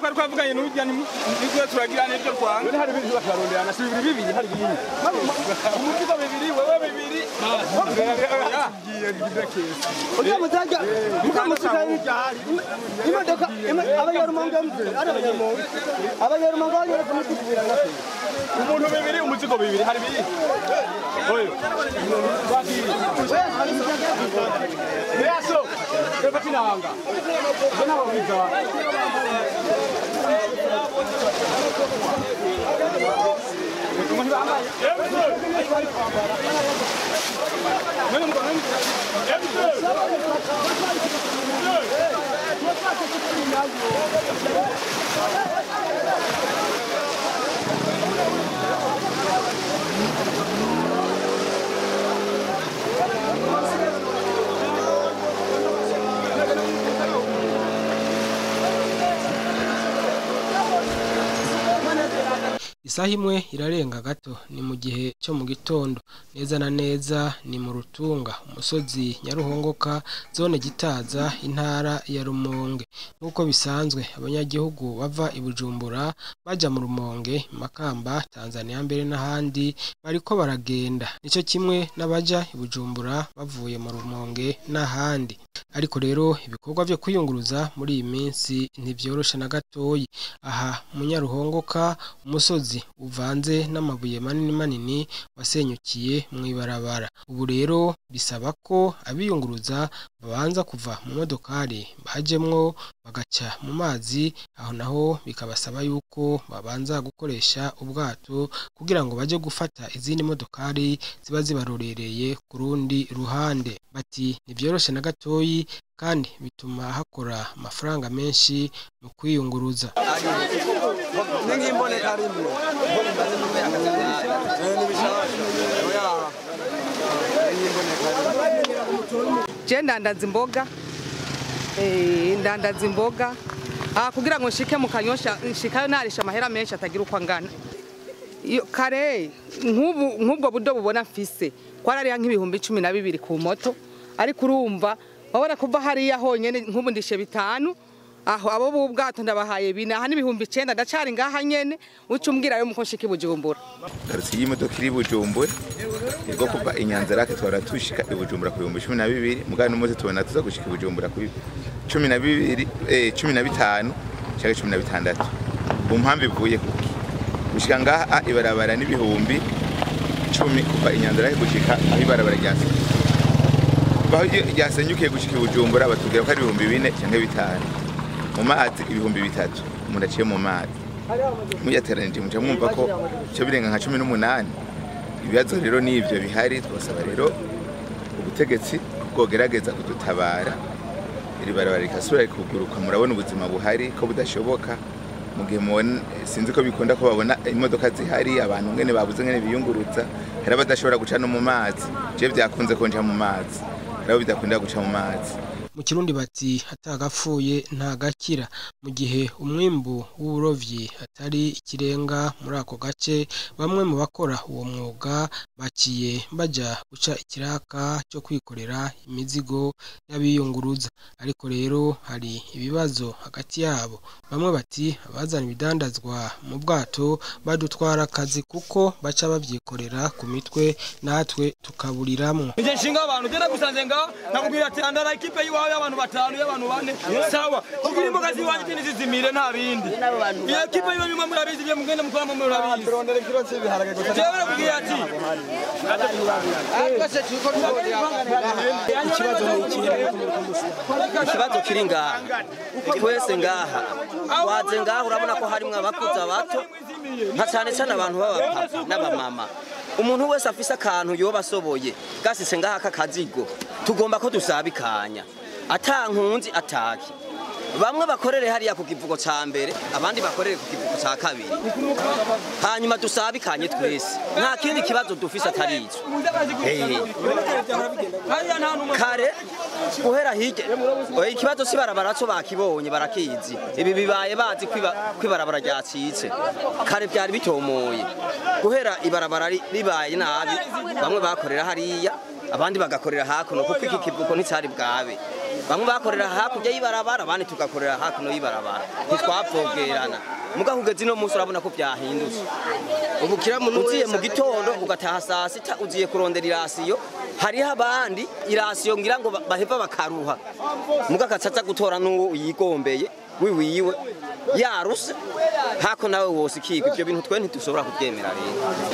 twari twavuganye n'urya nibwo turagira n'ibyo twanga none hari ibintu bakaronderana si bibiri bibiri hari bibiri umuzigo bibiri wewe bibiri ngiye ngize kese Ujya mutajya mukamusiga y'ijari imodoka abanyarumonge ari abanyarumonge abanyarumonge bagera kumusigurira na pe umuntu bibiri umuzigo bibiri hari bibiri oyo Yaso, reka tinanga. Bana babiza. Umuntu bambaye. Nani mugana? isaha imwe irarenga gato ni mu gihe cyo mu gitondo neza na neza ni mu rutunga umusozi nyaruhongoka zone gitaza intara ya rumonge nk'uko bisanzwe abanyagihugu bava i bujumbura bajya mu rumonge makamba tanzania mbere n'ahandi bariko baragenda nicyo kimwe n'abaja i bujumbura bavuye mu rumonge n'ahandi ariko rero ibikorwa byo kwiyunguruza muri iyi minsi ntibyoroshe na gatoyi aha mu nyaruhongoka umusozi uvanze n'amabuye manini manini wasenyukiye mu ibarabara ubu rero bisaba ko abiyunguruza babanza kuva mu modokari bajemwo bagaca mu mazi aho naho bikabasaba yuko babanza gukoresha ubwato kugira ngo bajye gufata izindi modokari ziba zibarorereye ku rundi ruhande bati ntibyoroshe na gatoyi kandi bituma hakora amafaranga menshi mu kwiyunguruza n'ingimboneka rimwe je ndandaza imboga eh, ndandaza imboga ah, kugira ngo nshike mu kanyosha nshikayo narisha amahera menshi atagira uko angana iyo kare nk'ubu nk'ubwo budo bubona mfise kwarariya nk'ibihumbi cumi na bibiri ku moto ariko urumva wabona kuva hariya honyene nk'ubu ndishe bitanu aho abo b'ubwato ndabahaye bine aha n'ibihumbi icenda ndacari ngaha nyene uca umbwira yo muko nshika i bujumbura Karutsi y'imodoka iri Bujumbura ubwo kuva inyanza rake twara tushika i Bujumbura ku bihumbi cumi na bibiri mugana n'umunsi tubona tuza gushika i Bujumbura ku cumi na bibiri eh, cumi na bitanu cyangwa cumi na bitandatu ku mpamvu ivuye kuki gushika ngaha ibarabara n'ibihumbi cumi kuva inyanza rake gushika aho ibarabara ryasenyukiye kuva aho ryasenyukiye gushika i Bujumbura batubwira ko ari ibihumbi bine cyangwa bitanu mu mazi ibihumbi bitatu umuntu aciye mu mazi muyateranije muca mwumva ko cyo birenga nka cumi n'umunani ibibazo rero n'ibyo bihari twasaba rero ubutegetsi bwogerageza kudutabara iri barabara rikasubira rikuguruka murabona ubuzima buhari ko budashoboka mu gihe mubona sinzi ko bikunda ko babona imodoka zihari abantu ngene babuze ngene biyunguruza hari abadashobora guca no mu mazi je byakunze ko nja mu mazi hari abo bidakunda guca mu mazi mu kirundi bati atagapfuye ntagakira mu gihe umwimbu w'uburovyi atari ikirenga muri ako gace bamwe mu bakora uwo mwuga baciye baja guca ikiraka cyo kwikorera imizigo y'abiyunguruza ariko rero hari ibibazo hagati yabo bamwe bati abazana ibidandazwa mu bwato badutwara akazi kuko baca babyikorera ku mitwe natwe tukaburiramwo Nje nshinga abantu genda gusanze ngaho nakubwira ati andara ikipe yiwawe y'abantu batanu y'abantu bane sawa kugira imboga ziwanjye tini zizimire nta bindi iyo kipe yiwe bimwe murabizi ibyo mugenda mukoramo murabizi turondera ikiro cy'ibiharage gusa jewe nakubwira ati ikibazo kiri ngaha twese ngaha waze ngaha urabona ko harimo abakuze abato nka cyane cyane abantu b'abapapa n'abamama umuntu wese afise akantu yoba asoboye gasise ngaha k'akazigo tugomba ko dusabikanya atankunzi ataki bamwe bakorere hariya ku kivugo ca mbere abandi bakorere ku kivugo ca kabiri hanyuma dusabikanye twese nta kindi kibazo dufise atari ico Eh. kare guhera hirya oya ikibazo si barabara co bakibonye barakizi ibi bibaye bazi kwiba- kwibarabara ryacitse kare byari bitomoye guhera ibarabara ri- ribaye nabi bamwe bakorera hariya abandi bagakorera hakuno kuko iki kivuko nticari bwabe bamwe bakorera hakurya y'ibarabara abandi tugakorera hakuno y'ibarabara ntitwapfogerana muga kugeza ino munsi urabona ko byahindutse ubu kira muntu uziye mu gitondo ugataha saa sita uziye kurondera irasiyo hariho abandi irasiyo ngira ngo ba- baheva bakaruha muga akacaza gutora n'uwo yigombeye wiwiwe yaruse hako nawe wose ikigwa ibyo bintu twe ntidushobora kubyemera rero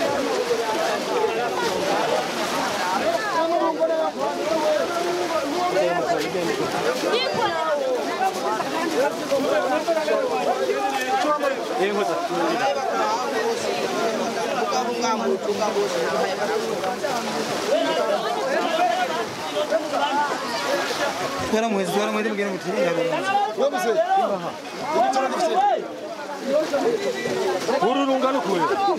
twara mwezi twara mwezi mugende muti ururungano kure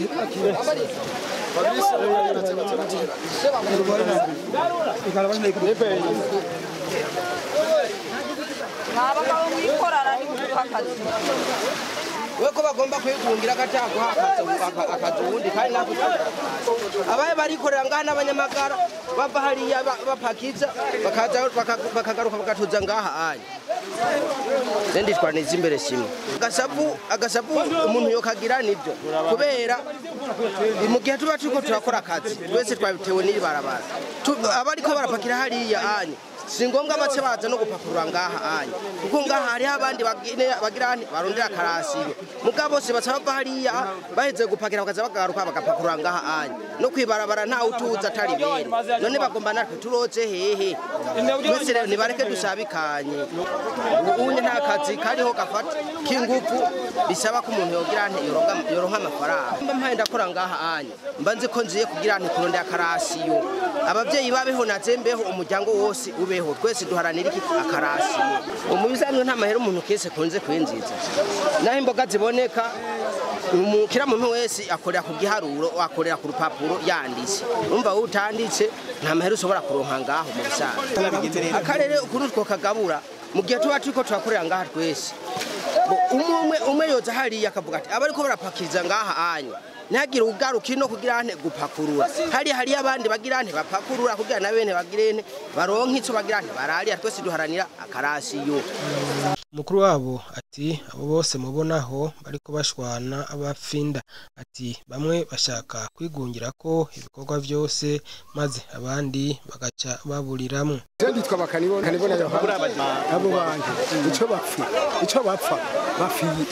abagabo mwikorana ni kuduha akazi we ko bagomba kwigungira agataguha akazi ubundi kandi natwe abaye barikorera ngaha n'abanyamagara bava hariya ba- bapakiza bakaza baka- bakagaruka bagatuza ngaha anya nditwaniza imbere simwe agasavu agasavu umuntu yokagira nibyo kubera mu gihe tuba turiko turakora akazi twese twabitewe n'iri barabara Tu- abariko barapakira hariya anya si ngombwa bace baza no gupakurura ngaha anya kuko ngaha hariho abandi bagine- bagira nti barondera akarasiyo muga bose baca bava hariya baheze gupakira bakaza bagaruka bagapakurura ngaha anya no kwibarabara ntawe utuza atari bene none bagomba natwe turoze hehe twese rero nibareke dusabikanye ubunye nta kazi kariho gafata k'ingufu bisaba ko umuntu yogira nti yoronka- yoronka amafaranga mba mpaye ndakora ngaha anya mba nzi ko nziye kugira nti kurondera akarasiyo abavyeyi babeho nazembeho umuryango wose ubeho twese duharanira iki akarasiyo mu bisanzwe nta mahera umuntu kese kunze kwinjiza naho imboga ziboneka umukira muntu wese akorera ku giharuro akorera ku rupapuro yanditse umva wowe utanditse nta mahera ushobora kuronka ngaho mu bisanzwe akarere ukuntu twokagabura mu gihe tuba turiko turakorera ngaha twese Bo, umwe umwe umwe yoza hariya akavuga ati abariko barapakiriza ngaha anya ntihagire ugaruka ino kugira nte gupakurura hariya hariyo abandi bagira nte bapakurura kugira na bene bagire nte baronke ico bagira nte bararira twese duharanira akarasiyo umukuru wabo ati abo bose mubonaho bariko bashwana abafinda ati bamwe bashaka kwigungira ko ibikorwa byose maze abandi bagaca baburiramwo nditwa bakanibona kanibona yohana abo bantu ico bapfa ico bapfa bafiye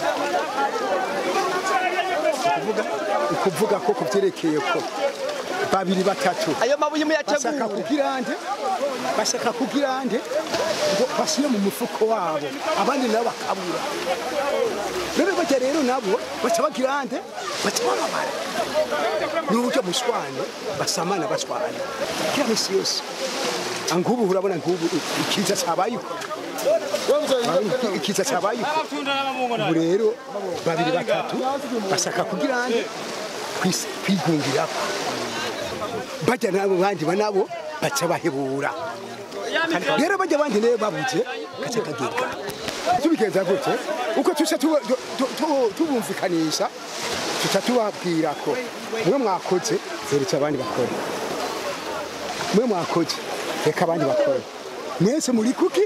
ukuvuga ukuvuga ko kuvyerekeye ko babiri batatu ayo mabuye bashaka kugira nde bashaka kugira nde ngo bashyire mu mufuko wabo abandi nabo bakabura rero bajya rero nabo baca bagira nde baca bababara n'uburyo mushwane basamana bashwana kila misi yose angubu urabona ngubu ikiza cyabayeho Urabona ikiza cyabayeho ubu rero babiri batatu bashaka kugira nde kwis- kwigungirako bajya nabo bandi banabo baca bahebura rero bajya bandi nayo babuze gace kagega tubigenza gute uko tuca tuba- tu- tu- tu- tubumvikanisha tuca tubabwira ko mwe mwakoze zeretse abandi bakora mwe mwakoze reka abandi bakora mwese muri kuki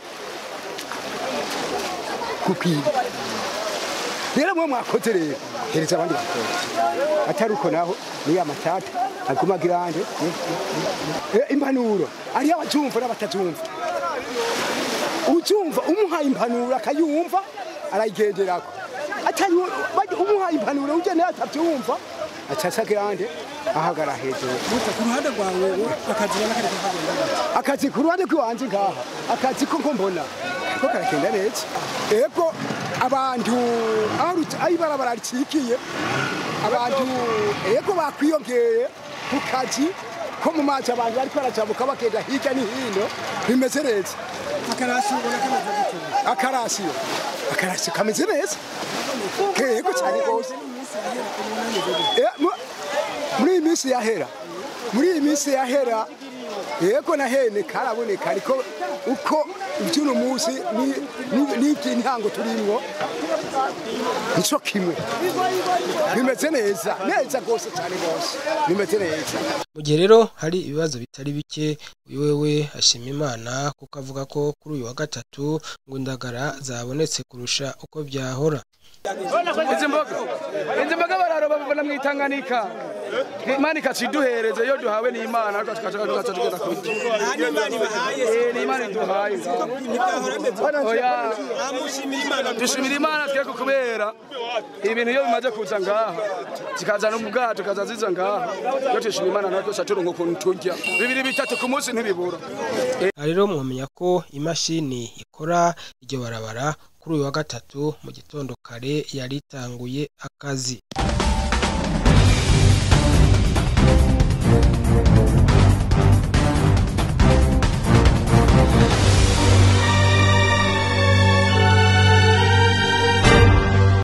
kukwiba rero mwe mwakoze rero hereza abandi bakora atari uko naho niyo amatata aguma girande impanuro ariyo abazumva n'abatazumva uzumva umuhaye impanuro akayumva arayigenderako atari umuhaye impanuro uje nayo atabyumva acaca girande ahagara hejuru ku ruhande rwawe akazi ubona kari kugenda akazi ku ruhande rw'iwanjye ngaha akazi ko ko mbona ko karagenda neza ego abantu aho ruc- aho ibarabara ricikiye abantu ego bakwiyongeye ku kazi ko mu mazi abantu bariko barajabuka bagenda hirya no hino bimeze neza akarasi ubona kameze gute akarasiyo akarasiyo kameze neza kego cyane rwose Eh, mu- muri iyi minsi yahera muri iyi minsi yahera yego na hene karaboneka ariko uko iby'uno munsi ni- ni- n'iby'intango turimwo nico kimwe bimeze neza neza rwose cyane rwose bimeze neza mu gihe rero hari ibibazo bitari bike uyu wewe ashima imana kuko avuga ko kuri uyu wa gatatu ngo indagara zabonetse kurusha uko byahora izi mboga izi mboga bararoba babona mu itanganika imana ikaciduhereza iyo duhawe n'imana ariko tukaca tukaca tugenda kurya Eh, ni imana iduhaye oya dushimira imana twebwe kubera ibintu iyo bimaze kuza ngaha zikaza no mu bwato zikaza ziza ngaha iyo tushima imana natwe tuca turonka ukuntu turya bibiri bitatu ku munsi ntibibura aha rero mwamenya ko imashini ikora iryo barabara kuri uyu wa gatatu mu gitondo kare yari itanguye akazi